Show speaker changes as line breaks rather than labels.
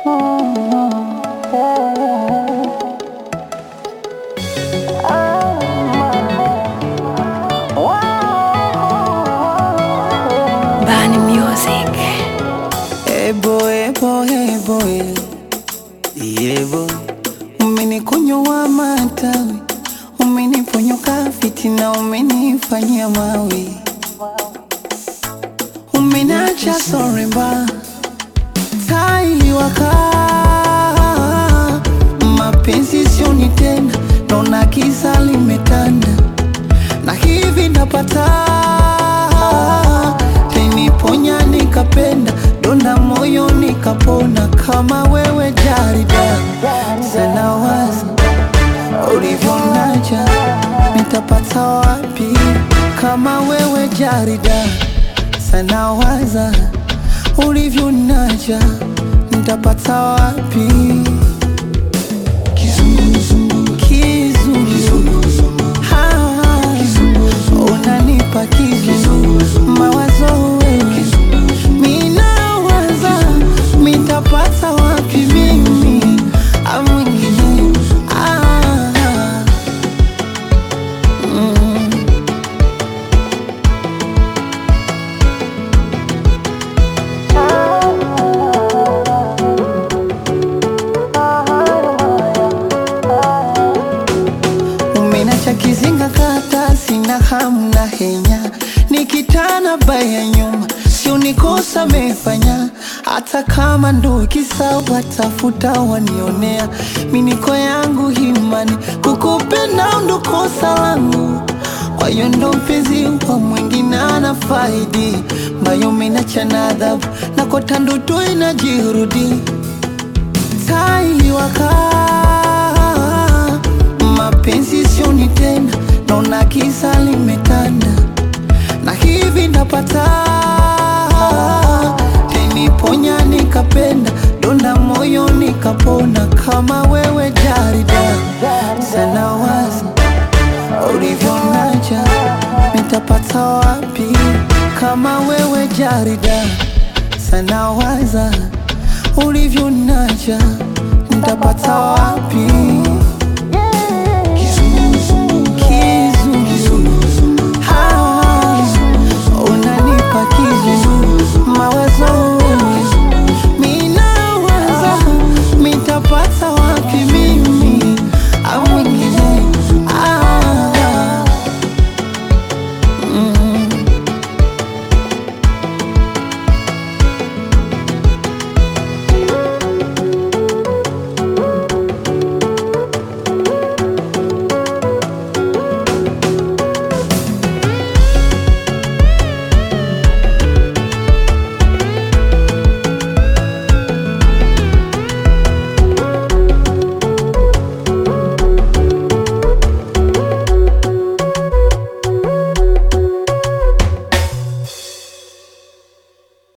Bani Music.
Ebo, ebo, ebo, eh. Yebo, umenikunywa matawi, umeniponyoka fitina, umenifanyia mawi, umenacha soremba tai waka mapenzi sioni tena, naona giza limetanda na hivi napata liniponya nikapenda donda moyo nikapona kama wewe jarida sana wazi ulivyonaja nitapata wapi kama wewe jarida sana waza ulivyonaja nitapata wapi kizunguzungu kizunguzungu Ha, unanipa kizungu mawazo wewe minawaza mitapata wapi mimi au mwingine Ah, mm. Umenacha kizinga kata sina hamu na henya nikitana baya nyuma sio nikosa mefanya hata kama ndo kisa watafuta wanionea miniko yangu himani kukupenda ndo kosa langu kwa hiyo ndo mpenzi wa mwingine ana faidi mbayo menacha na adhabu na kota ndoto inajirudi tai wakaa mapenzi sioni tena, naona giza limetanda, na hivi napata liniponya nikapenda, donda moyo nikapona, kama wewe jarida sana wazi ulivyonaja nitapata wapi kama wewe jarida sana waza ulivyonaja nitapata wapi kizunguzungu Ha, unanipa kizungu